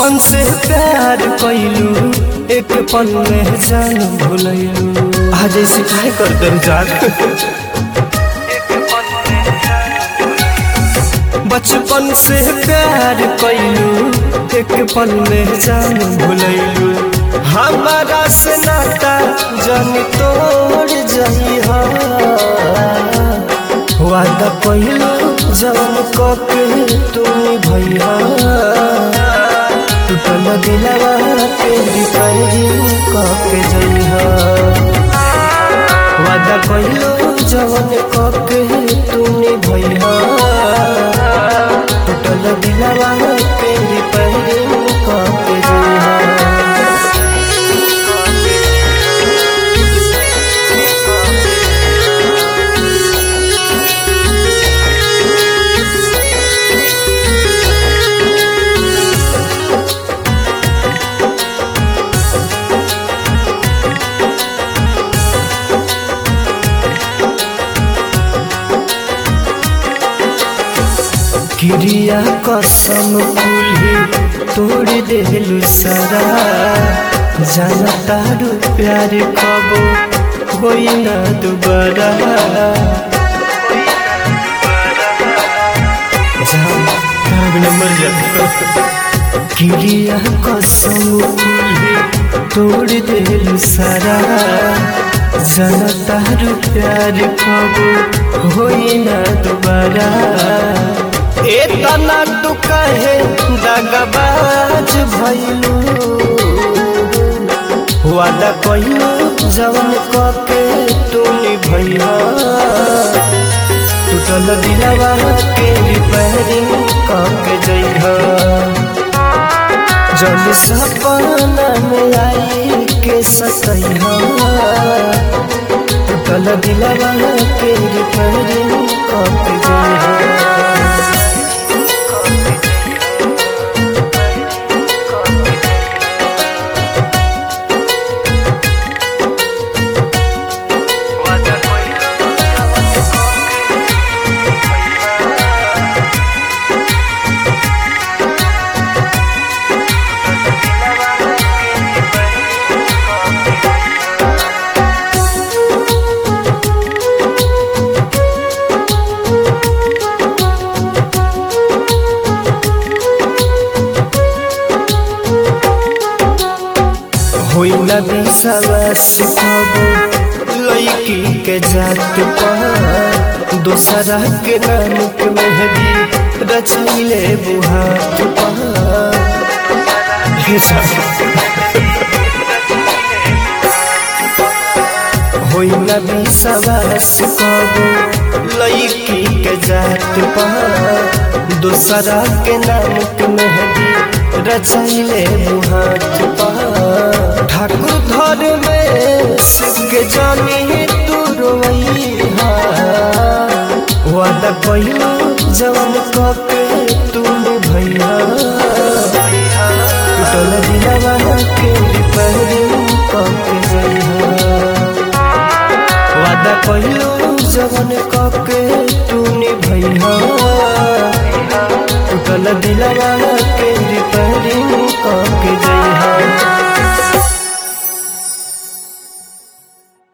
बचपन से प्यार कैलू एक पल में जान भुलैलू आज ऐसे काहे कर कर जान बचपन से प्यार कैलू एक पल में जान भुलैलू हमारा से नाता जान तोड़ जाई वादा कैलू जवन कके तुम भैया टूटल दिलवा के रिपेयरिंग कके जइहा वादा कैलू जवन कके तुम भैया टूटल दिलवा के रिपेयरिंग कके जइहा क्रिया कसम कुल्ही तोड़ देलु सारा जाना तारू प्यार कबो होई ना दोबारा क्रिया कसम कुल्ही तोड़ देलु सारा जाना तारू प्यार कबो होई ना दोबारा एतना तू कहे दगबाज भइलू वादा कइलू जवन कके तूनी भइया टूटल दिलवा के रिपेयरिंग कके जइहा जब सपना में आई के सतइहा टूटल दिलवा के रिपेयरिंग कके जइहा होई ना विश्वास कबो लड़की के जात पर दूसरा के नाम के मेहदी रचले बुहात पर होई ना विश्वास कबो लड़की के जात पर दूसरा के नाम के मेहदी रचले बुहात पर ठाकुर घर में सबके जानी तू रोइहा वादा कइलू जवन कके तुम भैया टूटल दिलवा के रिपेयरिंग कके जइहा वादा कइलू जवन कके तूने भैया टूटल दिलवा के रिपेयरिंग कके जइहा